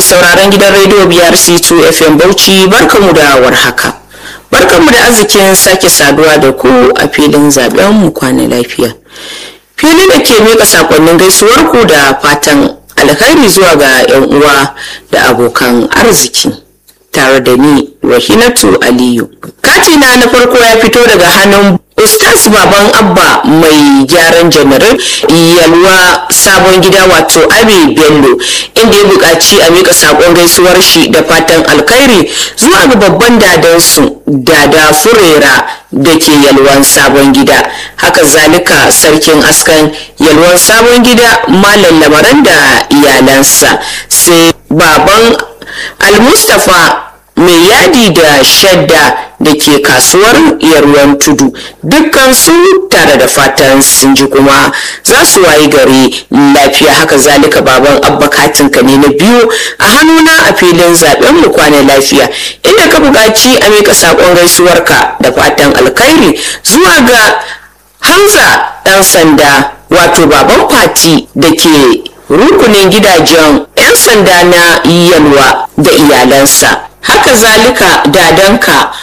mai sauraron gidan rediyo biyar C2 FM Bauchi barkamu da warhaka. Barkamu da arzikin sake saduwa da ku a filin zaben mu kwana lafiya. Fili da ke mika sakonnin gaisuwar ku da fatan alkhairi zuwa ga 'yan uwa da abokan arziki. Tare da ni Rahinatu Aliyu. Katina na farko ya fito daga hannun Ustaz Baban Abba mai gyaran janarin yalwa sabon gida wato Abi Bello inda ya buƙaci a mika saƙon gaisuwar shi da fatan alkhairi zuwa ga babban dadansu dada furera da ke yalwan sabon gida haka zalika sarkin askan yalwan sabon gida malam lamaran da iyalansa sai baban almustafa mai yadi da shadda da ke kasuwar yarwan tudu dukkan su tare da fatan sun ji kuma za su wayi gari lafiya haka zalika baban abba katinka ne na biyu a hannuna a filin zaben mu kwana lafiya inda ka buƙaci a mika saƙon gaisuwarka da fatan alkhairi zuwa ga hamza ɗan sanda wato baban fati da ke rukunin gidajen 'yan sanda na yalwa da iyalansa haka zalika dadanka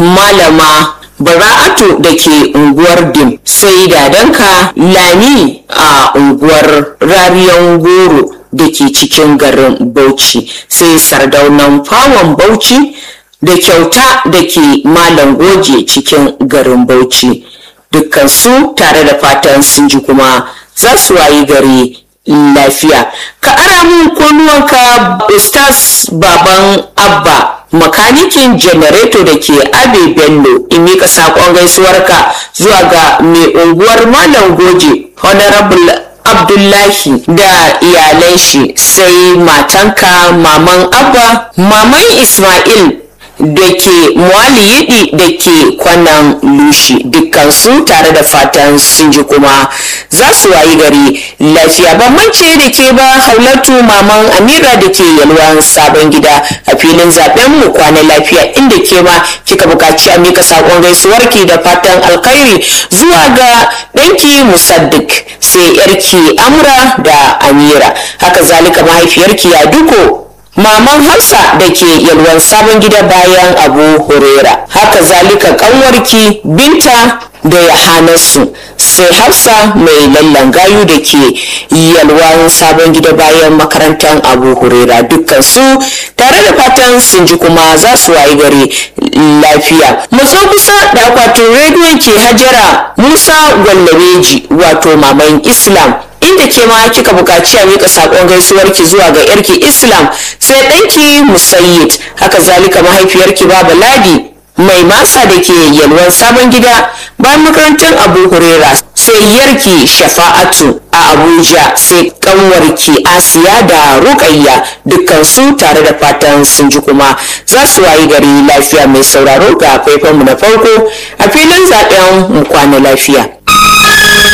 malama bara'atu da ke unguwar dim sai dadanka lami a unguwar rariyan goro da ke cikin garin bauchi sai sardaunan fawon bauchi da kyauta da ke malam goje cikin garin bauchi dukkansu tare da fatan sun ji kuma za su wayi gari lafiya ka ara mun kunnuwanka ustaz baban abba makanikin janareto da ke abe bello in mika saƙon gaisuwarka zuwa ga mai unguwar malam goje honorable abdullahi da iyalan shi sai matanka maman abba maman ismail da ke yidi da ke kwanan lushi dukkansu tare da fatan sun ji kuma za su wayi gari lafiya bambance da ke ba haulatu maman amira da ke yalwan sabon gida a filin zaben mu kwana lafiya inda ke ma kika bukaci a mika sakon gaisuwarki da fatan alkhairi zuwa ga ɗanki musaddik sai yarki amra da amira haka zalika mahaifiyarki ya duko Maman Hafsa da ke yalwan sabon gida bayan Abu Hurera. Haka zalika kanwarki Binta da Yahanasu sai Hafsa mai lallan gayu da ke yalwan sabon gida bayan makarantar Abu Hurera dukkan su tare da fatan sun ji kuma za su wayi gari lafiya. Matso kusa da akwatin rediyon ke Hajara Musa Gwallabeji wato Maman Islam inda ke ma kika buƙaci a mika saƙon gaisuwarki zuwa ga yarki islam sai ɗanki musayyid haka zalika mahaifiyarki baba ladi mai masa da ke yalwan sabon gida bayan makarantar abu hurera sai yarki shafa'atu a abuja sai kanwarki asiya da rukayya dukkansu tare da fatan sun ji kuma za su wayi gari lafiya mai sauraro ga faifanmu na farko a filin zaben mu kwana lafiya